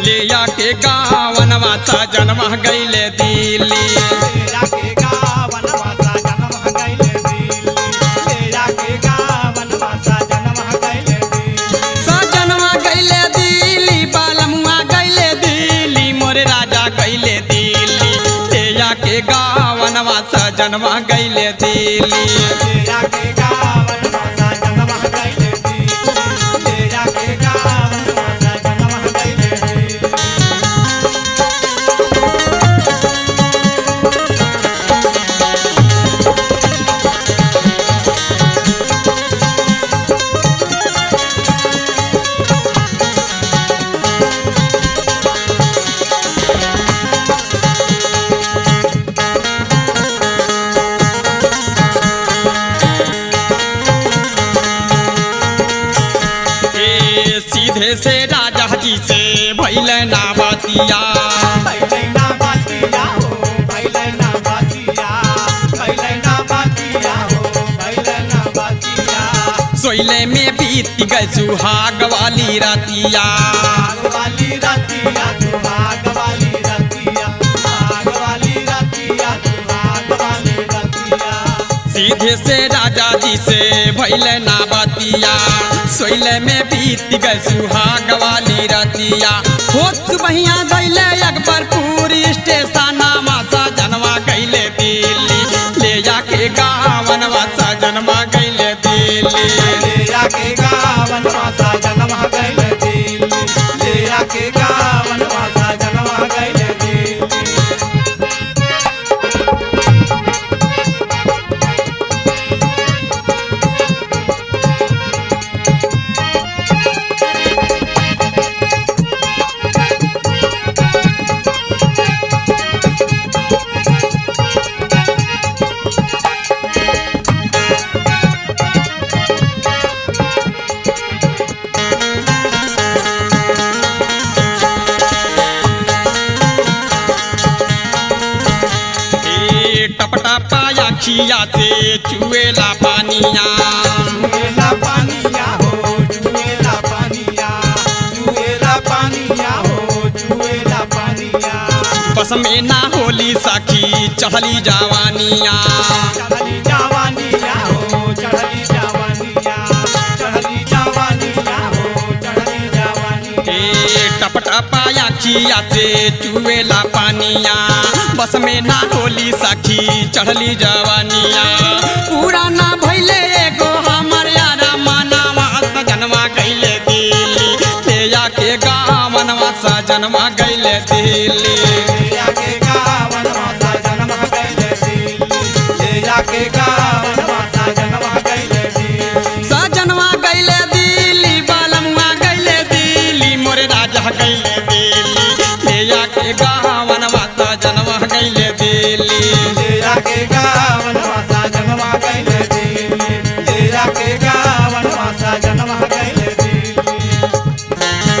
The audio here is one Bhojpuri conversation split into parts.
ले आके गावनवा सजनवा गैले दिल्ली जाके गावन वासा जन्म गइले दिल्ली जाके गावन वासा जन्म गइले दिल्ली सजनवा गैले दिल्ली बालमुआ गैले दिल्ली मोरे राजा गैले दिल्ली ले आके गावनवा सजनवा गैले दिल्ली जाके गावन वासा जन्म गइले दिल्ली जाके गावन वासा जन्म गइले दिल्ली ए सीधे से राजा जी से भैल ना बतिया पहिले ना बातिया हो पहिले ना बातिया पहिले ना बातिया हो पहिले ना बातिया सोइले में बीत गए सुहाग वाली रातिया भाग वाली रतिया सुहाग वाली रतिया भाग वाली रतिया सुहाग वाली रतिया सीधे से राजा जी से भैल ना बतिया सोइले में बीत गए सुहाग वाली रातिया होत सुबहिया गैले अकबरपुर स्टेशन मासा जनवा गैले दिल्ली ले जाके गावनवा सा जनवा गैले दिल्ली ले जाके गावन वासा जन्म गइले दिल्ली ले जाके गावन वासा जन्म गइले दिल्ली ए टपटा पाया खिया से चुएला पानिया जुएला पानिया हो जुएला पानिया जुएला पानिया हो जुएला पानिया बस में ना होली सखी चढ़ली जवानिया चढ़ली जवानिया हो चढ़ली जवानिया चढ़ली जवानिया हो चढ़ली जवानिया ए टपटा पाया खिया से चुएला पानिया बस में ना होली सखी चढ़ली जवानिया पूरा ना भैले एगो हमर यारा मानावा सजनवा गैले दिल्ली ले जाके गावनवा सजनवा गैले दिल्ली ले जाके गावन माता जन्म गइले दिल्ली ले जाके गावन माता जन्म गइले दिल्ली सजनवा गैले दिल्ली बालमुआ गैले दिल्ली मोरे राजा गैले दिल्ली ले जाके गावनवा सजनवा गैले दिल्ली ले जाके गावन माता जन्म गइले दिल्ली ले जाके गावन माता जन्म गइले दिल्ली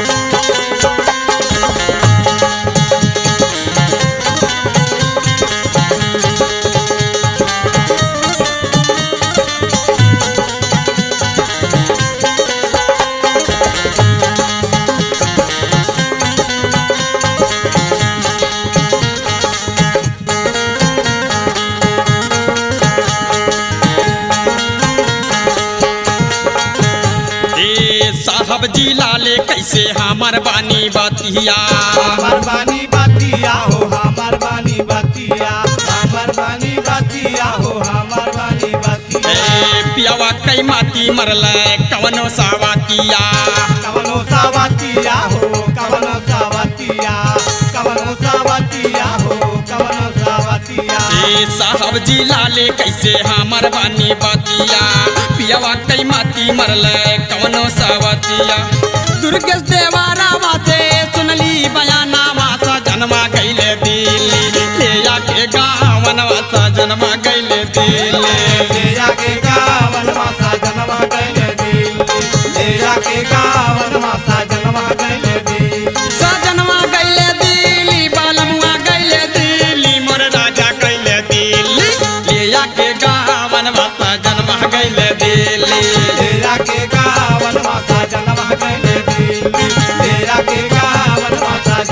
ए साहब जी लाले कैसे हमर बानी बतिया हमर बानी बतिया हो हमर बानी बतिया हमर बानी बतिया हो हमर बानी बतिया ए पियावा कई माती मरल कवनो सावातिया कवनो सावतिया हो कवनो सावतिया कवनो सावतिया हो कवनो सावतिया ए साहब जी लाले कैसे हमर बानी बतिया पियावा कई माती मरल कवनो सावतिया दुर्गेश देवारा वासे सुनली बयाना वासा जन्मा गैले दिल्ली ले जाके गावन वासा जन्मा गैले दिल्ली ले जाके गावन माता जन्म गइले दिल्ली ले जाके गावन माता जन्म गइले दिल्ली सजनवा गैले दिल्ली बालमुआ गैले दिल्ली मोर राजा गैले दिल्ली ले जाके गावन वासा जन्मा गैले दिल्ली ले जाके गावन माता जन्म गइले दिल्ली ले जाके गावन माता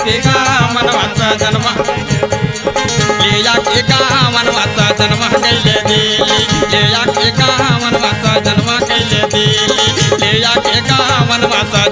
के गावन वासा जन्म ले के गावन वासा जन्म गैले दिल्ली ले के गावन वासा जन्म गैले दिल्ली ले के गावन वासा